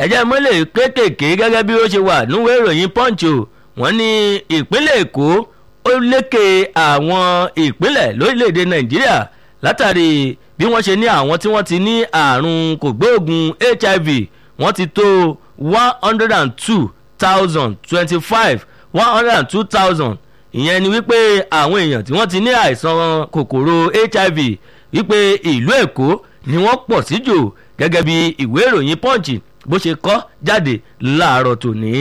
ẹ̀jẹ̀ mọ́lẹ̀ kéékèèké gẹ́gẹ́ bí ó ṣe wà níwèé ìròyìn punch o wọ́n ní ìpínlẹ̀ èkó ó lékè àwọn ìpínlẹ̀ lórílẹ̀‐èdè nàìjíríà látàrí bí wọ́n ṣe ní àwọn tí wọ́n ti ní àrùn kògbóògùn hiv wọ́n ti tó one hundred and two thousand twenty-five one hundred and two thousand ìyẹn ni wípé àwọn èèyàn tí wọ́n ti ní àìsàn kòkòrò hiv wípé ìlú èkó ni wọ́n pọ̀ sí jù gẹ́gẹ́ bí ìwé ìròyìn punch bó ṣe kọ́ jáde láàárọ̀ tòní.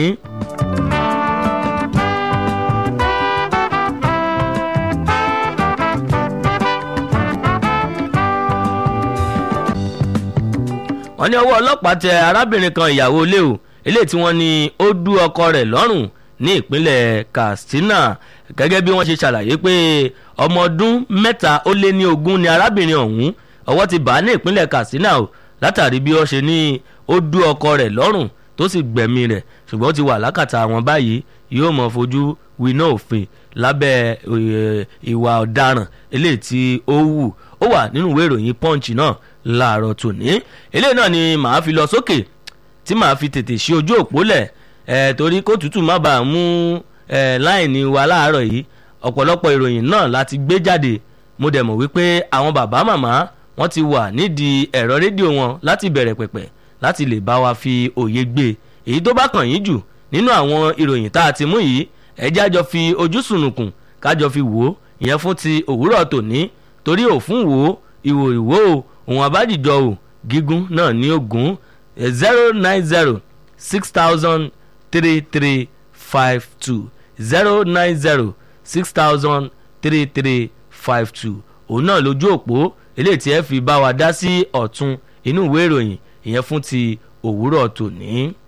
wọ́n ní ọwọ́ ọlọ́pàá tẹ arábìnrin kan ìyàwó ilé o eléyìí tí wọ́n ní ó dú ọkọ rẹ̀ lọ́rùn ní ìpínlẹ̀ katsina gẹ́gẹ́ bí wọ́n ṣe ṣàlàyé pé ọmọ ọdún mẹ́ta ó lé ní ogún ni arábìnrin ọ̀hún ọwọ́ ti bá ní ìpínlẹ̀ katsina o látàrí bí wọ́n ṣe ní ó dú ọkọ rẹ̀ lọ́rùn tó sì gbẹ̀mí rẹ̀ ṣùgbọ́n ó ti wà lákàtà àwọn báyìí yóò mọ̀ fojú winá òfin lábẹ́ ìwà ọ̀daràn eléyìí tí ó wù ó wà nínú ìwé ìròyìn punch náà láàárọ̀ tòní eléyìí náà ni màá fi lọ sókè tí màá fi tètè ṣí ojú òpó lẹ̀ ẹ̀ torí kó tútù má bàa mú ẹ̀ láìní wa láàárọ̀ yìí ọ̀pọ̀lọpọ̀ ìròyìn náà láti gbé jáde mo dẹ̀ mọ̀ wípé àwọn bàbá màmá wọ́n ti wà nídìí ẹ̀rọ rédíò wọn láti bẹ̀rẹ̀ pẹ̀pẹ̀ láti lè bá wa fi òye gbé èyí tó bá kàn yín jù nínú àwọn ìròyìn tá a ti mú yìí ẹjẹ́ àjọ fi ojú sùnùkùn kájọ fi wò ó ìyẹn fún ti òwúrọ̀ tòní torí òfún wò ó ìwò ìwò ó òun àbájìjọ ò gígùn náà ní ogun zero nine zero six thousand three three five two zero nine zero six thousand three three five two òun náà lójú òpó eléyìí tí ẹ fi bá wa dá sí ọ̀tún inú ìwé ìròyìn ìyẹn fún ti òwúrọ̀ tòní.